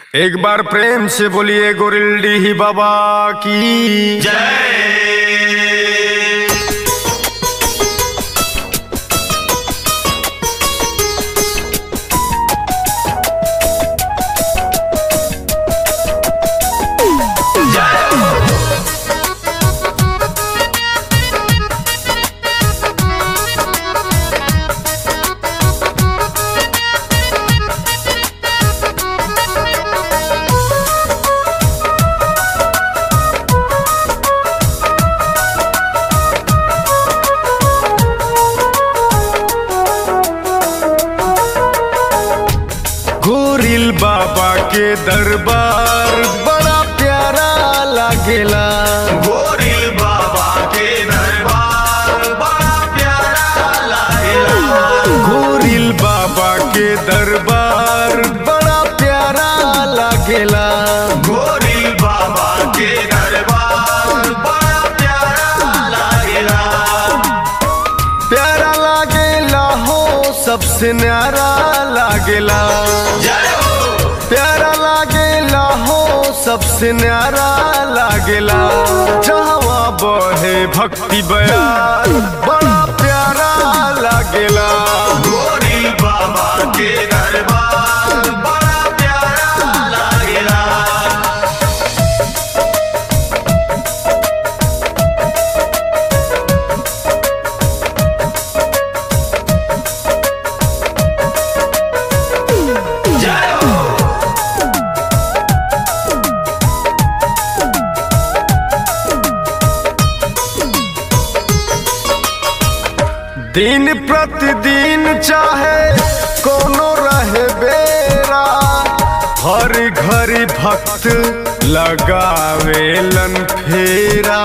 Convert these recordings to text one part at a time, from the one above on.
एक बार प्रेम से बोलिए गोरिल्डी ही बाबा की गोरिल बाबा के दरबार बड़ा प्यारा लागेला गोरिल बाबा के दरबार बड़ा प्यारा लागेला गोरिल बाबा के दरबार बड़ा प्यारा लागेला गोरिल बाबा के दरबार बड़ा प्यारा लागेला प्यारा लागेला हो सबसे न्यारा लागेला जय हो प्यारा लागेला हो सबसे न्यारा लागेला जहवा बहे भक्ति बयान बड़ा प्यारा लागेला गोरिल बाबा के दरबार बड़ा प्यारा लागेला जय हो दिन प्रतिदिन चाहे कोनो रहे बेरा हर घड़ी भक्त लगावेलन फेरा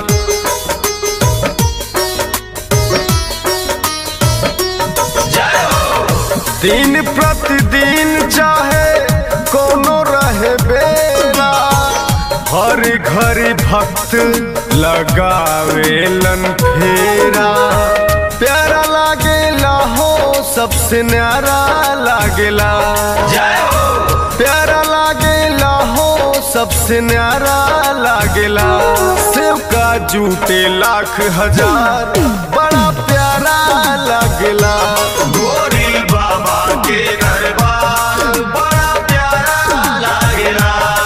जय हो दिन प्रतिदिन चाहे कोनो रहे बेरा हर घड़ी भक्त लगावेलन फेरा प्यारा लागेला हो सबसे न्यारा लागेला जय हो प्यारा लागेला हो सबसे न्यारा लागेला शिव का जूते लाख हजार बड़ा प्यारा लागेला गोरिल बाबा के दरबार बड़ा प्यारा लागेला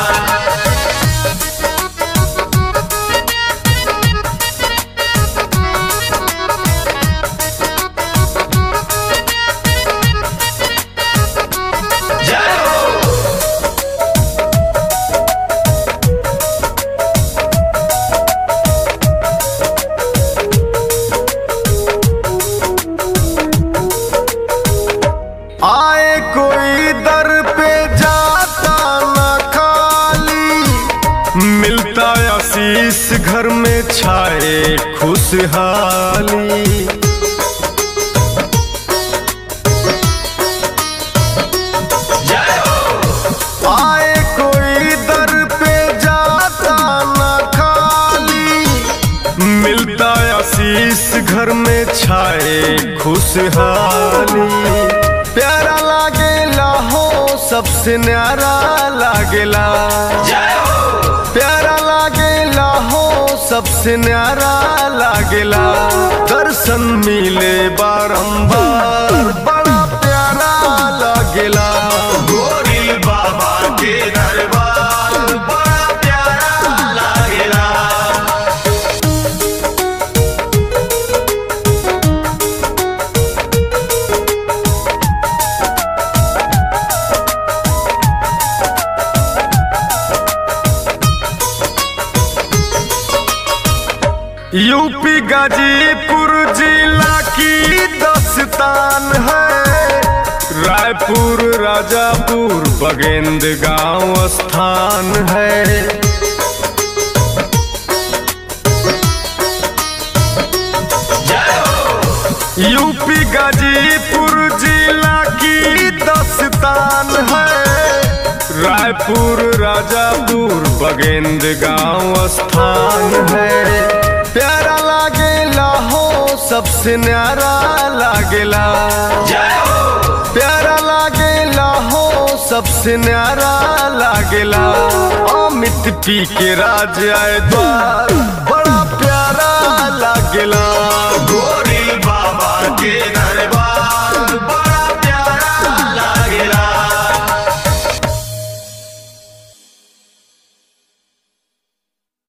जय हो आए कोई दर पे जाता न खाली मिलता आशीष घर में छाए खुशहाली जय हो आए कोई दर पे जाता न खाली मिलता आशीष घर में छाए खुशहाली प्यारा लागेला हो सबसे न्यारा लागेला जय हो प्यारा लागेला हो सबसे न्यारा लागेला दर्शन मिले बारंबार बड़ा प्यारा लागेला गोरिल बाबा के दरबार बड़ा प्यारा लागेला यूपी गाजीपुर जिला की दस्तान है रायपुर राजापुर बगेंद गांव स्थान है जय हो यूपी गाजीपुर जिला की दस्तान है रायपुर राजापुर बगेंद गांव स्थान है प्यारा लागेला हो सबसे न्यारा लागेला जय हो प्यारा लागेला हो सबसे न्यारा लागेला अमित पी के राज आए द्वार